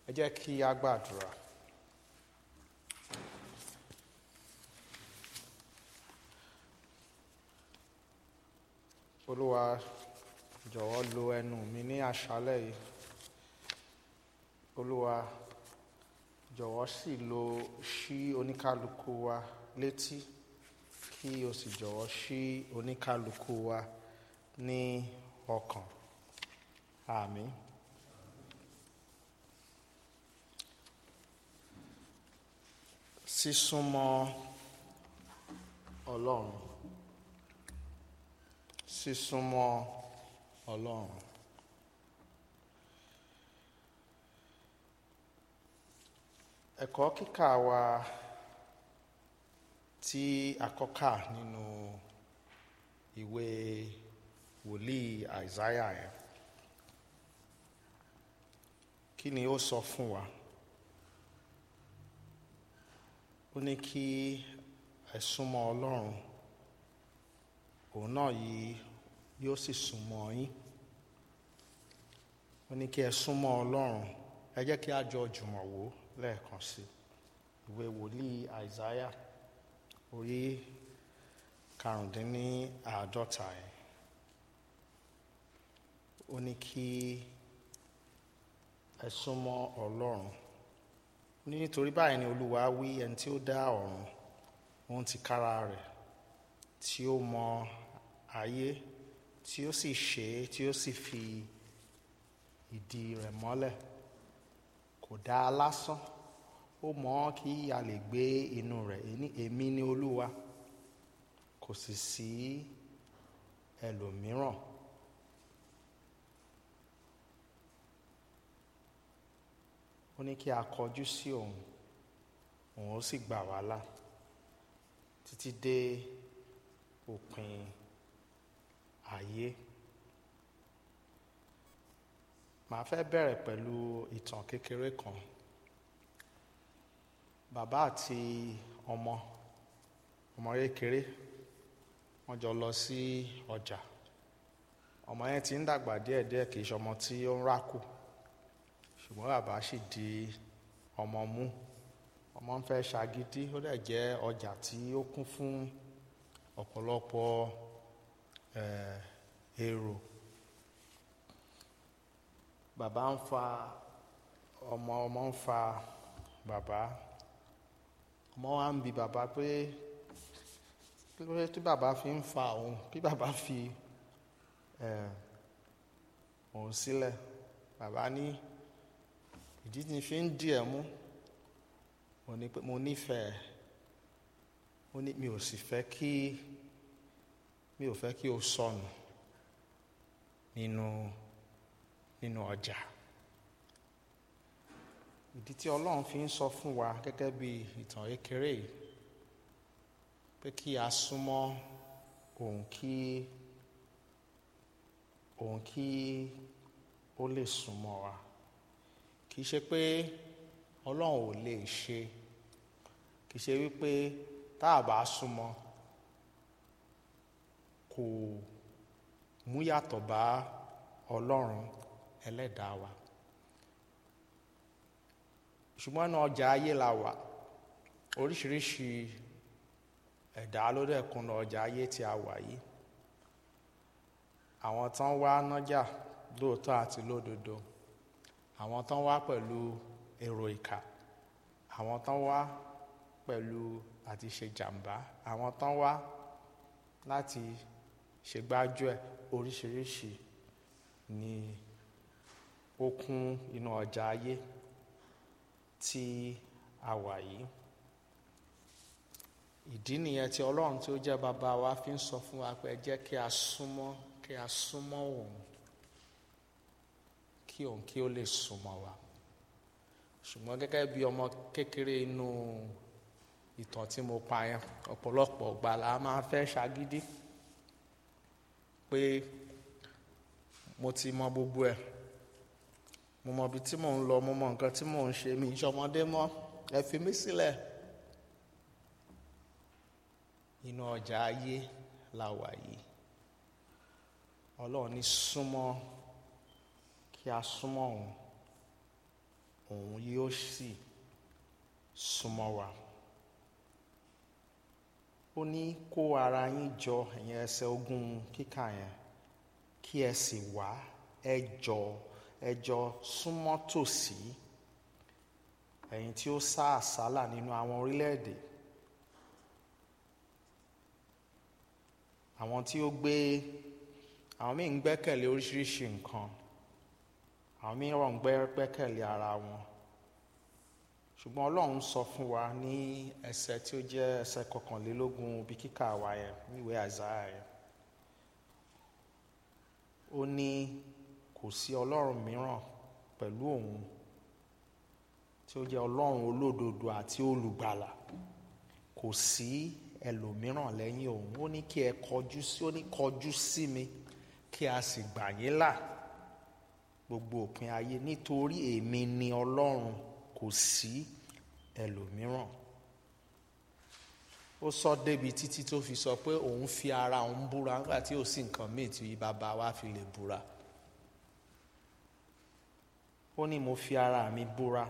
ẹ jẹ́ kí a gbàdúrà. olúwa jọ̀wọ́ lo ẹnu mi ní àṣálẹ̀ yìí olúwa jọ̀wọ́ sì lo ṣí oníkálukú wa létí kí o sì jọ̀wọ́ ṣí oníkálukú wa ní ọkàn àmín. sísúnmọ́ ọlọ́run sísúnmọ́ ọlọ́run ẹ̀kọ́ kíkà wa tí a kọ́ kà nínú ìwé wòlíì àìsáyà yẹn kí ni ó sọ fún wa ó ní kí ẹ súnmọ́ ọlọ́run òun náà yìí yóò sì súnmọ́ yín ó ní kí ẹ súnmọ́ ọlọ́run ẹ jẹ́ kí a jọ jùmọ̀ wò lẹ́ẹ̀kan sí ìwé wòlíì àìsáyà orí karùndínláàádọ́ta ẹ̀ ó ní kí ẹ súnmọ́ ọlọ́run ní nítorí báyìí ni olúwa wí ẹni tí ó dá ọ̀run òun ti kára rẹ̀ tí ó mọ ayé tí ó sì ṣe é tí ó sì fi ìdí rẹ̀ mọ́lẹ̀ kò dá a lásán ó mọ̀ ọ́ kí a lè gbé inú rẹ̀ èmi ni olúwa kò sì sí ẹlòmíràn. ó ní kí a kọjú sí òun òun ó sì gbà wá là títí dé òpin ayé màá fẹ́ bẹ̀rẹ̀ pẹ̀lú ìtàn kékeré kan bàbá àti ọmọ ọmọ kékeré wọ́n jọ lọ sí ọjà ọmọ yẹn ti ń dàgbà díẹ̀díẹ̀ kì í ṣe ọmọ tí ó ń rákò ṣùgbọ́n bàbá sì di ọmọ mú ọmọ ń fẹ́ ṣagídí ó dẹ̀ jẹ́ ọjà tí ó kún fún ọ̀pọ̀lọpọ̀ èrò bàbá ń fa ọmọ ọmọ ń fa bàbá ọmọ wa ń bi bàbá pé kí ló dé tí bàbá fi ń fa òun kí bàbá fi òun sílẹ̀ bàbá ní ìdí tí fi ń dì ẹ́ mú mo ní pé mo nífẹ̀ẹ́ ó ní mi ò sì fẹ́ kí mi ò fẹ́ kí o sọnù nínú nínú ọjà ìdí tí ọlọ́run fi ń sọ fún wa gẹ́gẹ́ bí ìtàn kékeré yìí pé kí a súnmọ́ òun kí òun kí ó lè súnmọ́ wa kì í ṣe pé ọlọ́run ò lè ṣe kì í ṣe wípé tá a bá súnmọ́ kò mú yàtọ̀ bá ọlọ́run ẹlẹ́dàá wa ṣùgbọ́n ní ọjà ayé la wà oríṣiríṣi ẹ̀dá ló dẹ̀ kún lọ ọjà ayé tí a wà yìí àwọn tán wá nájà lóòótọ́ àti lódodo àwọn tán wá pẹ̀lú èrò ìkà àwọn tán wá pẹ̀lú àti ṣe jàǹbá àwọn tán wá láti ṣègbájú ẹ̀ oríṣiríṣi ni ó kún inú ọjà ayé tí a wà yìí ìdí nìyẹn tí ọlọ́run tí ó jẹ́ bàbá wa fi ń sọ fún wa pé ẹ jẹ́ kí a súnmọ́ kí a súnmọ́ òun kí òun kí ó lè súnmọ́ wa ṣùgbọ́n gẹ́gẹ́ bí ọmọ kékeré inú ìtàn tí mo pa yẹn ọ̀pọ̀lọpọ̀ ọgbà la máa fẹ́ ṣagídí pé mo ti mọ gbogbo ẹ̀ mo mọ ibi tí mò ń lọ mo mọ nǹkan tí mò ń ṣe mi ìṣọmọdé mọ́ ẹ fi mí sílẹ̀ inú ọjà ayé la wà yìí ọlọ́run ní súnmọ́ kí a súnmọ́ òun òun yóò sì súnmọ́ wa ó ní kó ara yín jọ ẹ̀yin ẹsẹ̀ ogún kíkà yẹn kí ẹ sì wá ẹ jọ ẹ jọ súnmọ́ tòsí ẹ̀yin tí ó sá àsálà nínú àwọn orílẹ̀-èdè àwọn tí ó gbé àwọn míì ń gbẹ́kẹ̀lé oríṣiríṣi nǹkan àwọn míì rọ̀ ń gbẹ́kẹ̀lé ara wọn ṣùgbọ́n ọlọ́run sọ fún wa ní ẹsẹ̀ tí ó jẹ́ ẹsẹ̀ kọkànlélógún bí kíkà wa yẹn níwèé àìsáyà yẹn ó ní kò sí ọlọ́run mìíràn pẹ̀lú òun tí ó jẹ́ ọlọ́run olódodo àti olùgbàlà kò sí ẹlòmíràn lẹ́yìn òun ó ní kí ẹ kọjú sí ó ní kọjú sí mi kí a sì gbà yín là gbogbo òpin ayé nítorí èmi ni ọlọ́run kò sí ẹlòmíràn ó sọ débi títí tó fi sọ pé òun fi ara òun búra nígbà tí ò sí nǹkan míì tí bàbá wa fi lè búra ó ní mo fi ara mi búra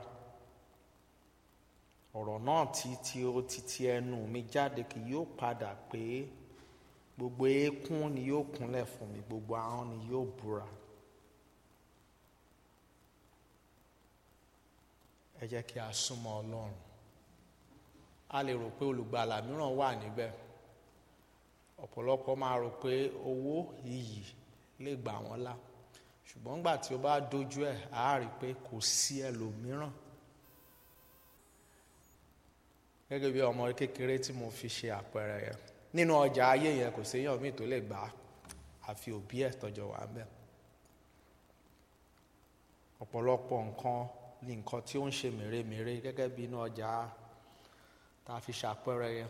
ọ̀rọ̀ náà tí tí ó ti ti ẹnu mi jáde kì yóò padà pé gbogbo eékún ni yóò kúnlẹ̀ fún mi gbogbo ahọ́n ni yóò búra ẹ jẹ́ kí a súnmọ́ ọlọ́run a lè rò pé olùgbàlà mìíràn wà níbẹ̀ ọ̀pọ̀lọpọ̀ máa rò pé owó iyì lè gbà wọ́n là ṣùgbọ́n nígbà tí ó bá dojú ẹ̀ á rí i pé kò sí ẹlòmíràn gẹ́gẹ́ bí ọmọ kékeré tí mo fi ṣe àpẹẹrẹ yẹn nínú ọjà ayé yẹn kò séèyàn míì tó lè gbà á àfi òbí ẹ̀ tọ́jọ́ wà ń bẹ̀ ọ̀pọ̀lọpọ̀ nǹkan ní nǹkan tí ó ń ṣe mèremère gẹ́gẹ́ bí inú ọjà tá a fi ṣàpẹẹrẹ yẹn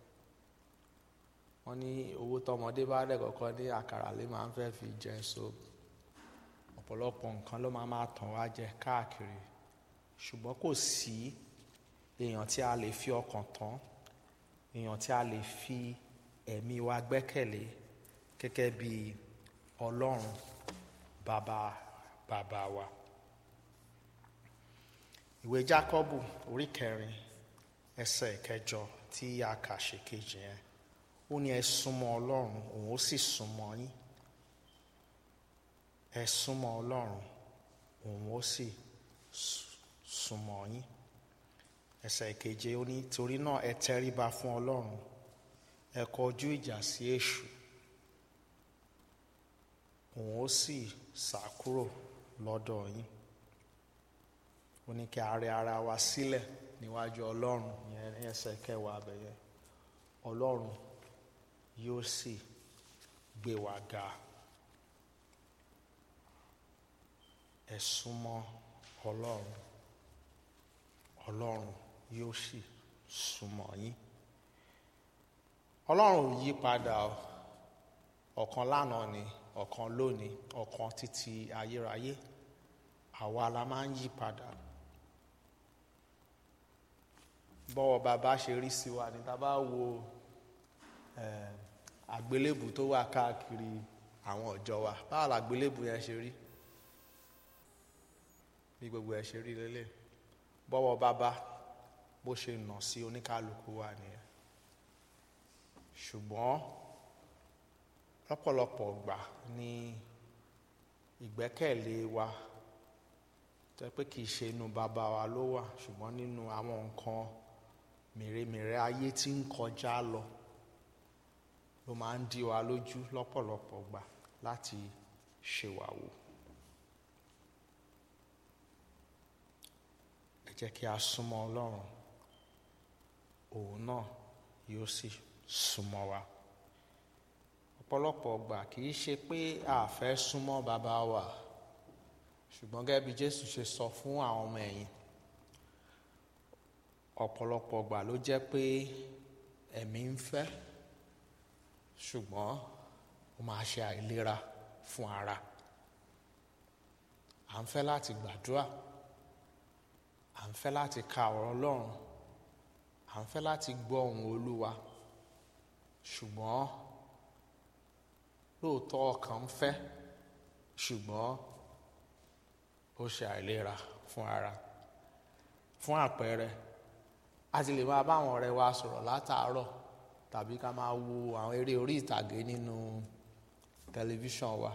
wọ́n ní owó tọmọdé bá dẹ̀ kọ́kọ́ ní àkàrà lè máa ń fẹ́ fi jẹ so ọ̀pọ̀lọpọ̀ nǹkan ló máa máa tàn wá jẹ káàkiri ṣùgbọ́n kò sí èèyàn tí a lè fi ọkàn tán èèyàn tí a lè fi ẹ̀mí wa gbẹ́kẹ̀lé gẹ́gẹ́ bí ọlọ́run bàbá bàbá wa ìwé jákọ́bù orí kẹrin ẹsẹ̀ ìkẹjọ tí a kà ṣe kejì yẹn ó ní ẹ súnmọ́ ọlọ́run òun ó sì súnmọ́ yín ẹ súnmọ́ ọlọ́run òun ó sì súnmọ́ yín ẹsẹ̀ ìkeje ó ní torí náà ẹ tẹríba fún ọlọ́run ẹ kọjú ìjà sí èṣù òun ó sì sá kúrò lọ́dọ̀ yín ó ní kí a rẹ ara wa sílẹ̀ níwájú ọlọ́run yẹn ní ẹsẹ̀ kẹwàá abẹ́yẹ ọlọ́run yóò sì gbé wa ga ẹ súnmọ́ ọlọ́run ọlọ́run yóò sì súnmọ́ yín ọlọ́run ò yí padà ọ̀kan lánàá ni ọ̀kan lónìí ọ̀kan títí ayérayé àwa la máa ń yí padà bọ́wọ́ bàbá ṣe rí sí wa ní tá a bá wo àgbélébù tó wà káàkiri àwọn ọ̀jọ́ wa báwo làgbélébù yẹn ṣe rí bí gbogbo ẹ̀ ṣe rí lélẹ̀ bọ́wọ́ bàbá bó ṣe nà sí oníkálukú wa nìyẹn ṣùgbọ́n lọ́pọ̀lọpọ̀ gbà ní ìgbẹ́kẹ̀lé wa tẹ́ pé kì í ṣe inú bàbá wa ló wà ṣùgbọ́n nínú àwọn nǹkan mèremère ayé tí ń kọjá lọ ló máa ń dí wa lójú lọ́pọ̀lọpọ̀ gbà láti ṣèwàwò. ẹ jẹ́ kí a súnmọ́ ọlọ́run òun náà yóò sì súnmọ́ wa ọ̀pọ̀lọpọ̀ gbà kì í ṣe pé a fẹ́ súnmọ́ bàbá wa ṣùgbọ́n gẹ́gẹ́ bí Jésù ṣe sọ fún àwọn ọmọ ẹ̀yìn ọ̀pọ̀lọpọ̀ gbà ló jẹ́ pé ẹ̀mí ń fẹ́ ṣùgbọ́n ó máa ṣe àìlera fún ara à ń fẹ́ láti gbàdúrà à ń fẹ́ láti ka ọ̀rọ̀ Ọlọ́run à ń fẹ́ láti gbọ́ ohùn Olúwa ṣùgbọ́n lóòótọ́ ọkàn ń fẹ́ ṣùgbọ́n ó ṣe àìlera fún ara fún àpẹẹrẹ a ti lè máa bá àwọn ọ̀rẹ́ wa sọ̀rọ̀ látàárọ̀ tàbí ká máa wo àwọn eré orí ìtàgé nínú tẹlifíṣàn wa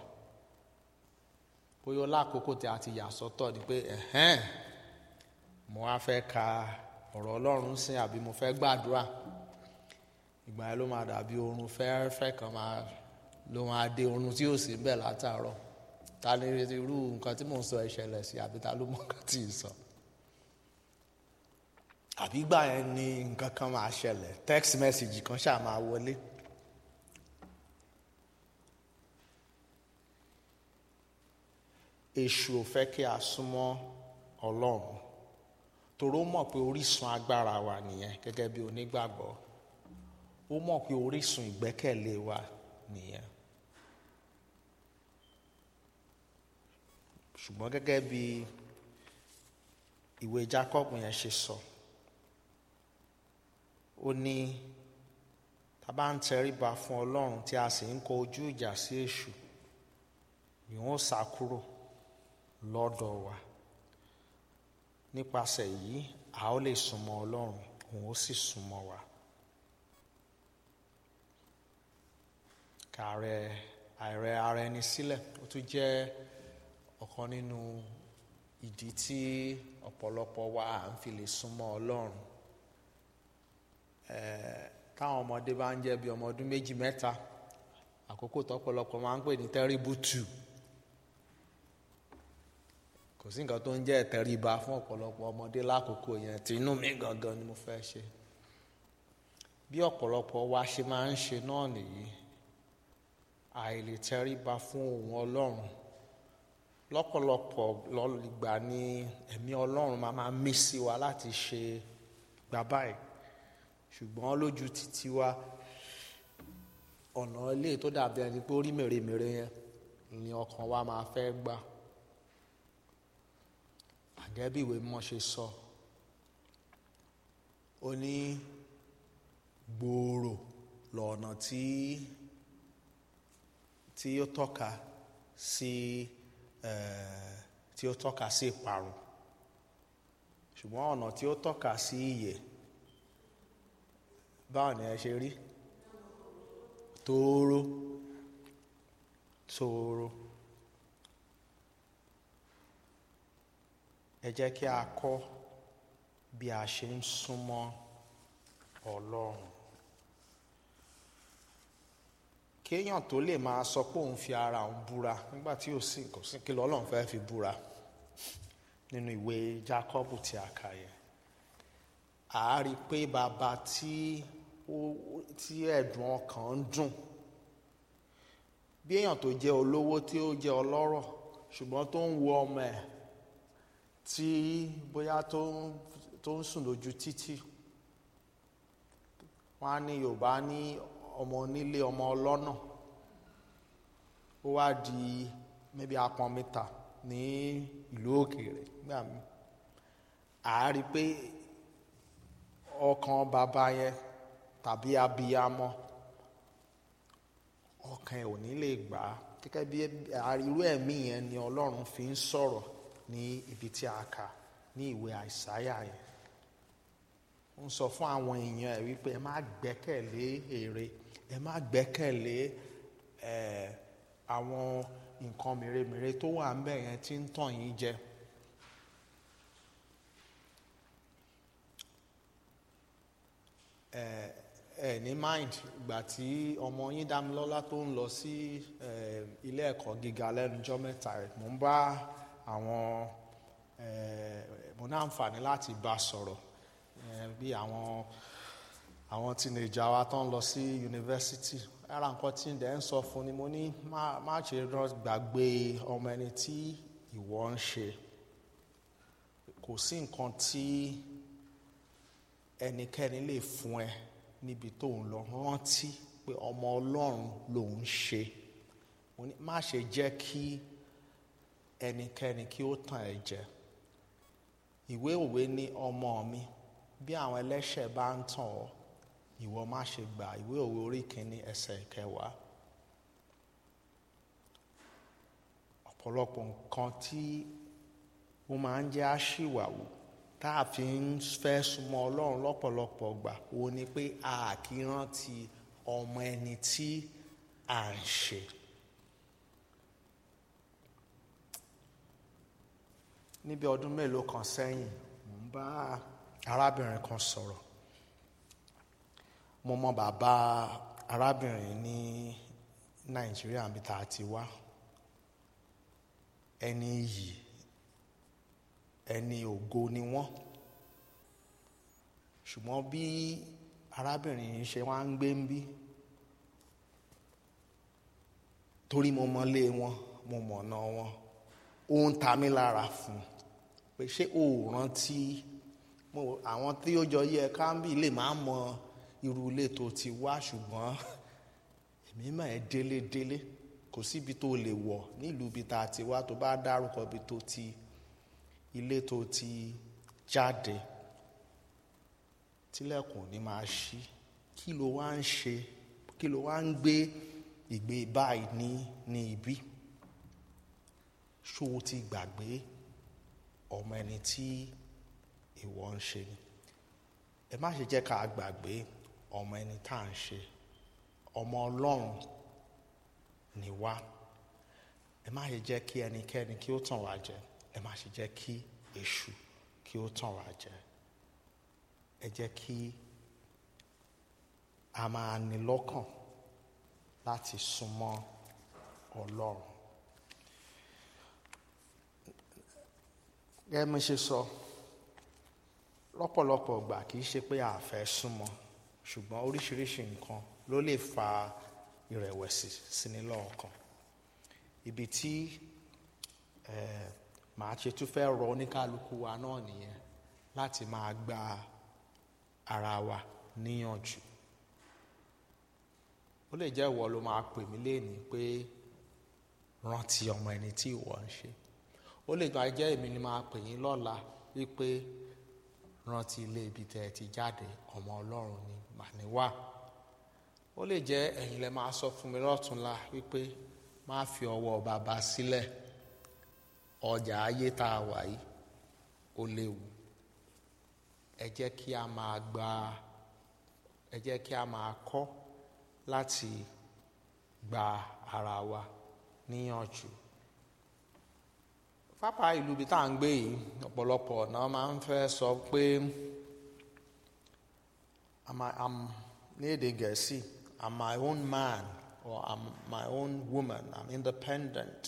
bóyá lákòókò tí a ti yà sọ́tọ̀ ni pé ẹ̀hẹ́n mo wá fẹ́ ka ọ̀rọ̀ Ọlọ́run sìn àbí mo fẹ́ gbàdúrà ìgbà yẹn ló máa dàbí oorun fẹ́ẹ́rẹ́fẹ́ kan máa ló máa dé oorun tí yóò sì ń bẹ̀ látàárọ̀ ta ni irú nǹkan tí mò ń sọ ẹ ṣẹlẹ̀ sí àbí ta ló mọ nǹkan tí ì sọ àbí ìgbà yẹn ni nǹkan kan máa ṣẹlẹ̀ text message kan ṣáà máa wọlé. èṣù ò fẹ́ kí a súnmọ́ ọlọ́run torí ó mọ̀ pé orísun agbára wa nìyẹn gẹ́gẹ́ bí onígbàgbọ́ ó mọ̀ pé orísun ìgbẹ́kẹ̀lé wa nìyẹn ṣùgbọ́n gẹ́gẹ́ bí ìwé Jacob yẹn ṣe sọ ó ní tá a bá ń tẹríba fún ọlọ́run tí a sì ń kọ ojú ìjà sí èṣù ni wọ́n sá kúrò lọ́dọ̀ wa nípasẹ̀ yìí a ó lè súnmọ́ ọlọ́run òun ó sì súnmọ́ wa kàrẹ àìrẹ ara ẹni sílẹ̀ ó tún jẹ́ ọ̀kan nínú ìdí tí ọ̀pọ̀lọpọ̀ wa à ń fi lè súnmọ́ ọlọ́run táwọn ọmọdé bá ń jẹ́ bí ọmọ ọdún méjì mẹ́ta àkókò tọ́pọ̀lọpọ̀ máa ń pè ní terrible two kò sí nǹkan tó ń jẹ́ ìtẹríba fún ọ̀pọ̀lọpọ̀ ọmọdé lákòókò yẹn tí inú mi gangan ni mo fẹ́ ṣe bí ọ̀pọ̀lọpọ̀ wa ṣe máa ń ṣe náà nìyí àìlè tẹríba fún ohun ọlọ́run lọ́pọ̀lọpọ̀ lọ́gbà ni ẹ̀mí ọlọ́run máa máa mí sí wa láti ṣe gbà báyìí ṣùgbọ́n lójú títí wa ọ̀nà ilé tó dàbí ẹni pé ó rí mèremère yẹn ni ọkàn wa máa fẹ́ gbà àgẹ́ bí ìwé mímọ́ ṣe sọ ó ní gbòòrò lọ́nà tí tí ó tọ́ka sí tí ó tọ́ka sí ìparun ṣùgbọ́n ọ̀nà tí ó tọ́ka sí ìyè báwo ni ẹ ṣe rí tóóró tóóró. ẹ jẹ́ kí a kọ́ bí a ṣe ń súnmọ́ ọlọ́run kéèyàn tó lè máa sọ pé òun fi ara òun búra nígbà tí ò sí kò sí kí lọ́lọ́run fẹ́ fi búra nínú ìwé Jákọ́bù tí a kà yẹn a rí i pé bàbá tí ó tí ẹ̀dùn ọkàn ń dùn bí èèyàn tó jẹ́ olówó tí ó jẹ́ ọlọ́rọ̀ ṣùgbọ́n tó ń wo ọmọ ẹ̀ tí bóyá tó ń tó ń sùn lójú títì wọn á ní yorùbá ní ọmọ onílé ọmọ ọlọ́nà ó wá di maybe apọn mítà ní ìlú òkèèrè nígbà mi à á rí i pé ọkàn bàbá yẹn tàbí abiyamọ ọkàn ẹ̀ ò ní lè gbà á gẹ́gẹ́ bí irú ẹ̀mí yẹn ni ọlọ́run fi ń sọ̀rọ̀ ní ibi tí a kà ní ìwé àìsáyà yẹn ó ń sọ fún àwọn èèyàn ẹ̀ wípé ẹ má gbẹ́kẹ̀lé èrè ẹ má gbẹ́kẹ̀lé ẹ àwọn nǹkan mèremère tó wà ńbẹ̀ yẹn tí ń tàn yín jẹ. ẹ ẹ ní mind ìgbà tí ọmọ yín Dámilọ́lá tó ń lọ sí ilé ẹ̀kọ́ gíga lẹ́nujọ́ mẹ́ta rẹ̀ mò ń bá àwọn mo ní àǹfààní láti bá sọ̀rọ̀ bí àwọn àwọn teenager wa tó ń lọ sí yunifásitì ara nǹkan tí ń dẹ̀ ń sọ fún ni mo ní má ṣe gbàgbé ọmọ ẹni tí ìwọ ń ṣe kò sí nǹkan tí ẹnikẹ́ni lè fún ẹ níbi tó ń lọ rántí pé ọmọ ọlọ́run ló ń ṣe mo ní má ṣe jẹ́ kí ẹnikẹ́ni kí ó tàn ẹ́ jẹ ìwé òwe ní ọmọ mi bí àwọn ẹlẹ́ṣẹ̀ bá ń tàn ọ́ ìwọ má ṣe gbà ìwé òwe orí kìíní ẹsẹ̀ kẹwàá ọ̀pọ̀lọpọ̀ nǹkan tí ó máa ń jẹ́ àṣìwàwò tá a fi ń fẹ́ súnmọ́ ọlọ́run lọ́pọ̀lọpọ̀ gbà wo ni pé a kì í rántí ọmọ ẹni tí à ń ṣe. níbi ọdún mélòó kan sẹ́yìn mò ń bá arábìnrin kan sọ̀rọ̀ mo mọ bàbá arábìnrin ní nàìjíríà níbi tá a ti wá ẹni yìí ẹni ògo ni wọ́n ṣùgbọ́n bí arábìnrin yìí ṣe wá ń gbé ń bí torí mo mọlé wọn mo mọ̀nà wọn ó ń ta mí lára fún un pé ṣé o ò rántí mo àwọn tí ó jọ yẹ káńbì lè má mọ irú ilé tó ti wá ṣùgbọ́n èmi mà ẹ́ délé délé kò síbi tó lè wọ̀ nílùú ibi tá a ti wá tó bá dárúkọ ibi tó ti ilé tó ti jáde tílẹ̀kùn ní máa ṣí kí ló wá ń ṣe kí ló wá ń gbé ìgbé báyìí ní ní ibí ṣó o ti gbàgbé ọmọ ẹni tí ìwọ ń ṣe ni ẹ má ṣe jẹ́ ká gbàgbé ọmọ ẹni tá à ń ṣe ọmọ ọlọ́run ni wá ẹ má ṣe jẹ́ kí ẹnikẹ́ni kí ó tàn wá jẹ ẹ má ṣe jẹ́ kí èṣù kí ó tàn wá jẹ ẹ jẹ́ kí a máa ní lọ́kàn láti súnmọ́ ọlọ́run gẹ́gẹ́ bí mo ṣe sọ lọ́pọ̀lọpọ̀ ìgbà kì í ṣe pé a fẹ́ súnmọ́ ṣùgbọ́n oríṣiríṣi nǹkan ló lè fa ìrẹ̀wẹ̀sì síni lọ́ọ̀kan ibi tí màá ṣe tún fẹ́ rọ oníkálukú wa náà nìyẹn láti máa gba ara wa níyànjú ó lè jẹ́ ìwọ ló máa pè mí léèní pé rántí ọmọ ẹni tí ìwọ ń ṣe ó lè gba jẹ́ èmi ni máa pè yín lọ́la wípé rántí ilé ibi tẹ́ ẹ ti jáde ọmọ ọlọ́run ni màní wà ó lè jẹ́ ẹ̀yin lẹ máa sọ fún mi lọ́túnla wípé má fi ọwọ́ bàbá sílẹ̀ ọjà ayé tá a wà yìí ó léwu ẹ jẹ́ kí a máa gba ẹ jẹ́ kí a máa kọ́ láti gba ara wa níyànjú pápá ìlú ibi tá à ń gbé yìí ọ̀pọ̀lọpọ̀ ọ̀nà máa ń fẹ́ sọ pé I'm ní èdè gẹ̀ẹ́sì I'm my own man or I'm my own woman I'm independent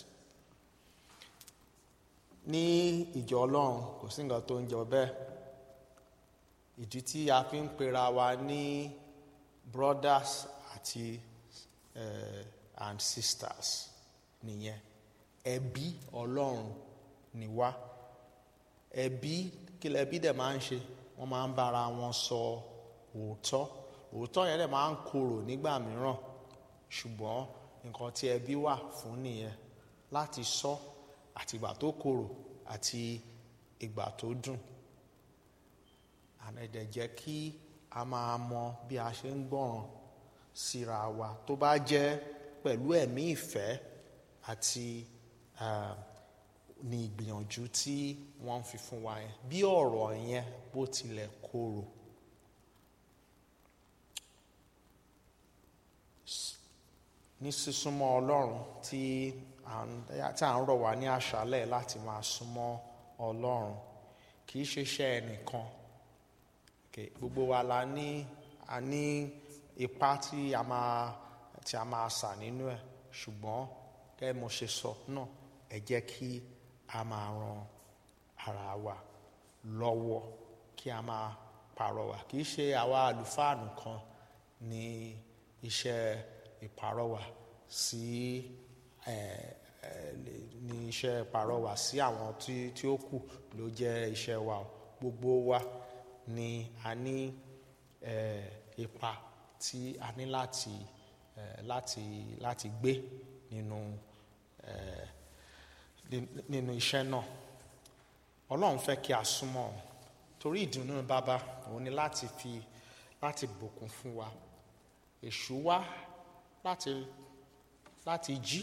ní ìjọ ọlọ́run kò sí nǹkan tó ń jọ bẹ́ẹ̀ ìdí tí a fi ń pera wa ní brothers àti uh, and sisters nìyẹn ẹbí ọlọ́run ni wá ẹbí kí lẹbí dẹ̀ máa ń ṣe wọ́n máa ń bára wọn sọ òótọ́ òótọ́ yẹn dẹ̀ máa ń korò nígbà mìíràn ṣùgbọ́n nǹkan tí ẹbí wà fún nìyẹn láti sọ àti ìgbà tó korò àti ìgbà tó dùn àmẹ́dẹ̀ jẹ́ kí a máa mọ bí a ṣe ń gbọ́ràn síra wa tó bá jẹ́ pẹ̀lú ẹ̀mí ìfẹ́ àti ní ìgbìyànjú tí wọ́n ń fi fún wa yẹn bí ọ̀rọ̀ yẹn bó tilẹ̀ korò. ní sísúnmọ́ ọlọ́run tí à ń rọ̀ wá ní àṣálẹ̀ láti máa súnmọ́ ọlọ́run kì í ṣe iṣẹ́ ẹnìkan gbogbo wa la ní a ní ipá tí a máa tí a máa sà nínú ẹ̀ ṣùgbọ́n kẹ́ mo ṣe sọ náà ẹ jẹ́ kí a máa ran ara wa lọ́wọ́ kí a máa pàrọwà kì í ṣe àwa àlùfáà nìkan ní iṣẹ́ ìpàrọwà sí ẹ ẹ ní iṣẹ́ ìpàrọwà sí àwọn tí tí ó kù ló jẹ́ iṣẹ́ wa gbogbo wa ni a ní ẹ ipa tí a ní láti ẹ láti láti gbé nínú ẹ nínú iṣẹ́ náà ọlọ́run fẹ́ kí a súnmọ́ ọ torí ìdùnnú bàbá òun ni láti fi láti bùkún fún wa èṣù wá láti láti jí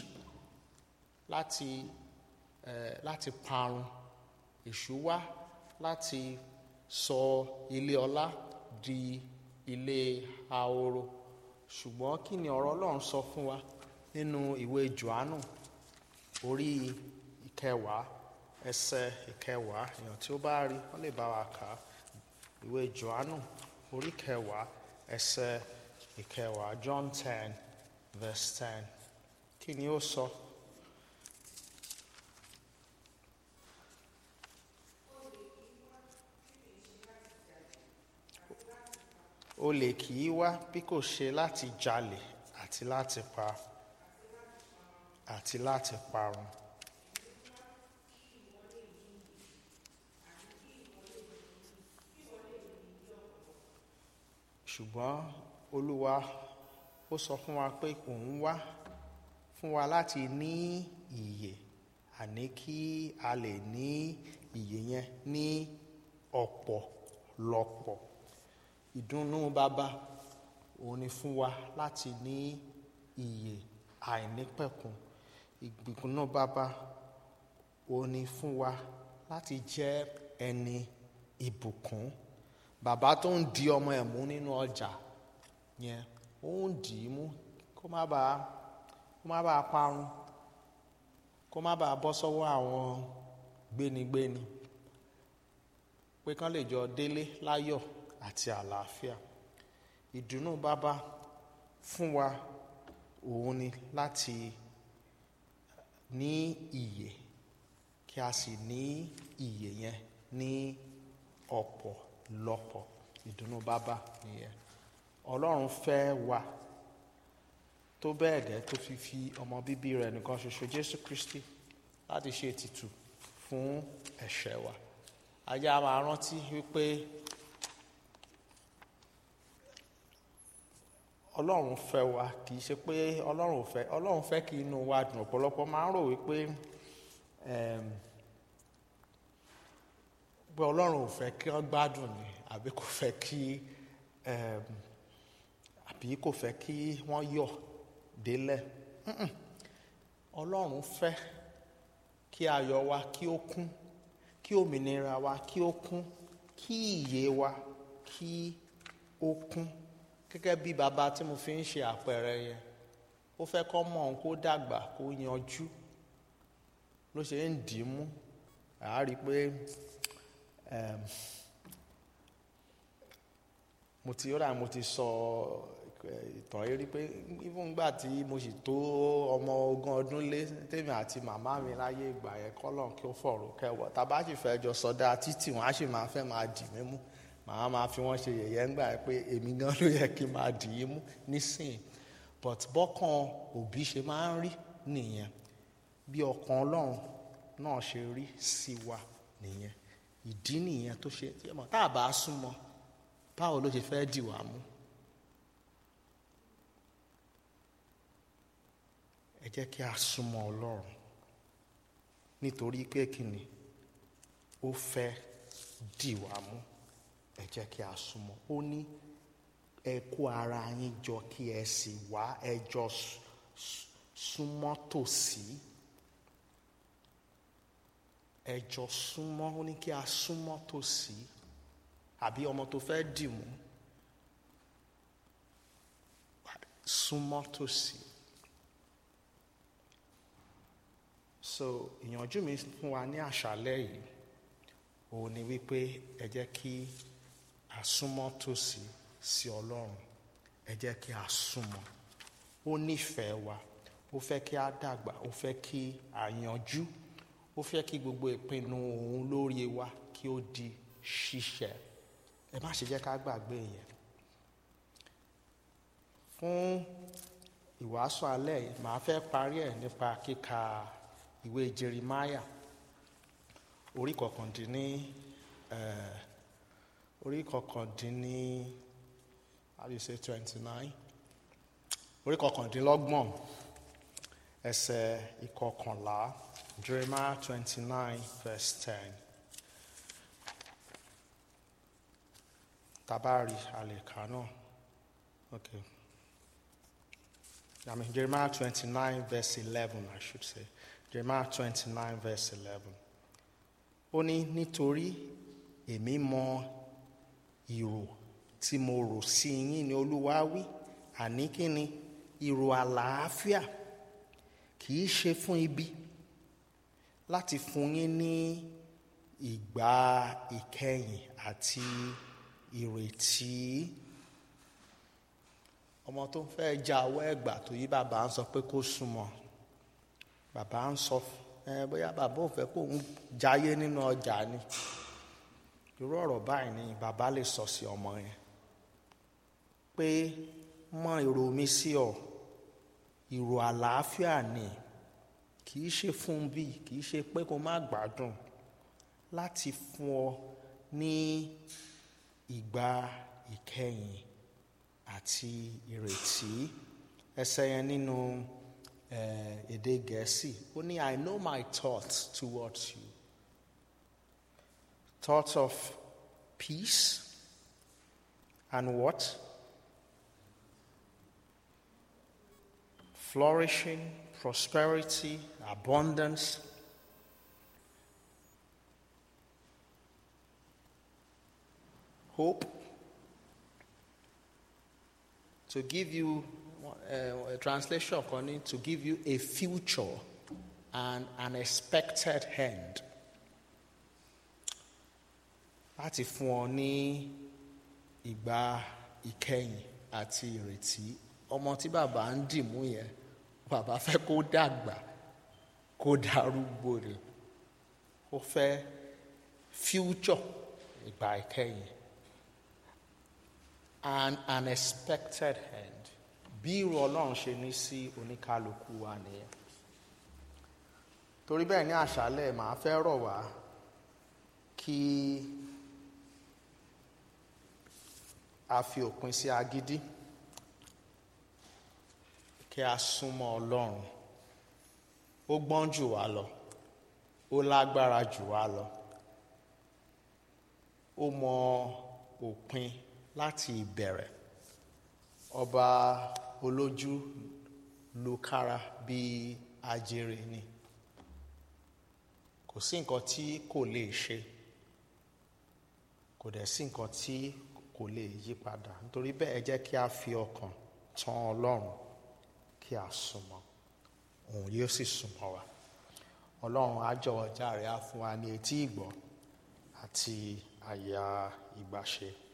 láti ẹ láti parun èṣù wá láti sọ ilé ọlá di ilé ahoro ṣùgbọ́n kí ni ọ̀rọ̀ ọlọ́run sọ fún wa nínú ìwé johannu orí ìkẹwàá ẹsẹ̀ ìkẹwàá èèyàn tí ó bá rí wọ́n lè bá wa kà á ìwé johannu orí kẹwàá ẹsẹ̀ ìkẹwàá john ten verse ten kí ni ó sọ. olè kì í wá bí kò ṣe láti jalè àti láti pa àti láti parun. ṣùgbọ́n olúwa ó sọ fún wa pé òun wá fún wa láti ní ìyè àní kí a lè ní ìyè yẹn ní ọ̀pọ̀lọpọ̀ ìdùnnú bàbá òun ni fún wa láti ní ìyè àìnípẹ̀kun ìgbìkúnná bàbá òun ni fún wa láti jẹ́ ẹni ìbùkún bàbá tó ń di ọmọ ẹ̀ mú nínú ọjà yẹn ó ń dì í mú kó má bàa kó má bàa parun kó má bàa bọ́ sọ́wọ́ àwọn gbénigbéni pé kán lè jọ délé láyọ̀ àti àlàáfíà ìdùnnú bàbá fún wa òun ni láti ní ìyè kí a sì ní ìyè yẹn ní ọ̀pọ̀lọpọ̀ ìdùnnú bàbá nìyẹn ọlọ́run fẹ́ wa tó bẹ́ẹ̀ gẹ́ tó fi fi ọmọ bíbí rẹ̀ nìkan ṣoṣo jésù kristi láti ṣe ètùtù fún ẹ̀ṣẹ̀ wa ayé a máa rántí wípé ọlọ́run fẹ́ wa kì í ṣe pé ọlọ́run ò fẹ́ ọlọ́run fẹ́ kí inú wa dùn ọ̀pọ̀lọpọ̀ máa ń rò wípé pé ọlọ́run ò fẹ́ kí wọ́n gbádùn ni àbí kò fẹ́ kí àbí kò fẹ́ kí wọ́n yọ̀ délẹ̀ ọlọ́run fẹ́ kí ayọ̀ wa kí ó kún kí òmìnira wa kí ó kún kí ìyè wa kí ó kún gẹ́gẹ́ bí bàbá tí mo fi ń ṣe àpẹẹrẹ yẹn ó fẹ́ kọ́ mọ̀ òun kó dàgbà kó yanjú ló ṣe ń dì í mú àá rí i pé mo ti rà mo ti sọ ìtàn yìí rí pé even gbà tí mo sì tó ọmọ ogún ọdún lé tèmi àti màmá mi láyé ìgbà yẹn kọ́lọ̀ kí ó fọ̀rọ̀ kẹwọ́ tàbá sì fẹ́ jọ sọdá títì wọ́n á sì máa fẹ́ máa dì mí mú màá máa fi wọ́n ṣe yẹ̀yẹ́ ńgbà yẹn pé èmi gan ló yẹ kí n máa dì í mú nísìnyí but bọ́kàn òbí ṣe máa ń rí nìyẹn bí ọkàn ọlọ́run náà ṣe rí sí wa nìyẹn ìdí nìyẹn tó ṣe tá a bá súnmọ́ báwo ló ṣe fẹ́ dì wá mú. ẹ jẹ́ kí a súnmọ́ ọlọ́run nítorí pé kìnnì ó fẹ́ dì wá mú ẹ jẹ́ kí a súnmọ́ ó ní ẹ kó ara yín jọ kí ẹ sì wá ẹ jọ súnmọ́ tòsí ẹ jọ súnmọ́ ó ní kí a súnmọ́ tòsí àbí ọmọ tó fẹ́ dì mú súnmọ́ tòsí. so ìyànjú mi fún wa ní àṣálẹ́ yìí òun ni wípé ẹ jẹ́ kí a súnmọ́ tòsí sí ọlọ́run ẹ jẹ́ kí a súnmọ́ ó nífẹ̀ẹ́ wa ó fẹ́ kí a dàgbà ó fẹ́ kí a yanjú ó fẹ́ kí gbogbo ìpinnu òun lórí wa kí ó di ṣíṣẹ ẹ má ṣe jẹ́ ká gbàgbé yẹn fún ìwàásù alẹ́ yìí màá fẹ́ parí ẹ̀ nípa kíka ìwé Jeremiah orí kọkàndínní orí kọkàndínní how do you say twenty nine orí kọkàndínlọ́gbọ̀n ẹsẹ̀ ìkọkànlá Jeremiah twenty nine verse ten tabari àlèkà náà okay I mean Jeremiah twenty nine verse eleven I should say. Jeremiah twenty nine verse eleven ó ní nítorí èmi mọ ìrò tí mo rò sí yín ni olúwa wí àní kí ni ìrò àlàáfíà kì í ṣe fún ibi láti fún yín ní ìgbà ìkẹyìn àti ìrètí ọmọ tó ń fẹ́ ja ọwọ́ ẹ̀gbà tó yí bàbá ń sọ pé kó súnmọ́ bàbá ń sọ ẹ bóyá bàbá ò fẹ́ kó ń jayé nínú ọjà ni irú ọ̀rọ̀ báyìí ni bàbá lè sọ sí ọmọ yẹn pé mọ èrò mi sí ọ ìrò àlàáfíà ni kì í ṣe fún bí kì í ṣe pé kó má gbádùn láti fún ọ ní ìgbà ìkẹyìn àti ìrètí ẹsẹ yẹn nínú èdè gẹ̀ẹ́sì ó ní I know my thoughts towards you thoughts of peace and what flourishing prosperity abundance hope to give you uh, a translation according to give you a future and an expected hand láti fún ọ ní ìgbà ìkẹyìn àti ìrètí ọmọ tí bàbá ń dìmú yẹn bàbá fẹ́ kó dàgbà kó darúgbó rẹ̀ ó fẹ́ future ìgbà ìkẹyìn and an expected end bí irú ọlọ́run ṣe ní sí oníkálukú wa nìyẹn torí bẹ́ẹ̀ ní àṣálẹ̀ màá fẹ́ rọ̀ wá kí a fi òpin sí agídí kí a súnmọ́ ọlọ́run ó gbọ́n jù wá lọ ó lágbára jù wá lọ ó mọ òpin láti ìbẹ̀rẹ̀ ọba olójú lukára bíi ajere ni kò sí nǹkan tí kò lè ṣe kò dẹ̀ sí nǹkan tí kò lè yí padà nítorí bẹ́ẹ̀ ẹ jẹ́ kí a fi ọkàn tán ọlọ́run kí a súnmọ́ òun yóò sì súnmọ́ wa ọlọ́run á jọ̀wọ́ jàre á fún wa ní etí ìgbọ́ àti àyà ìgbàṣe.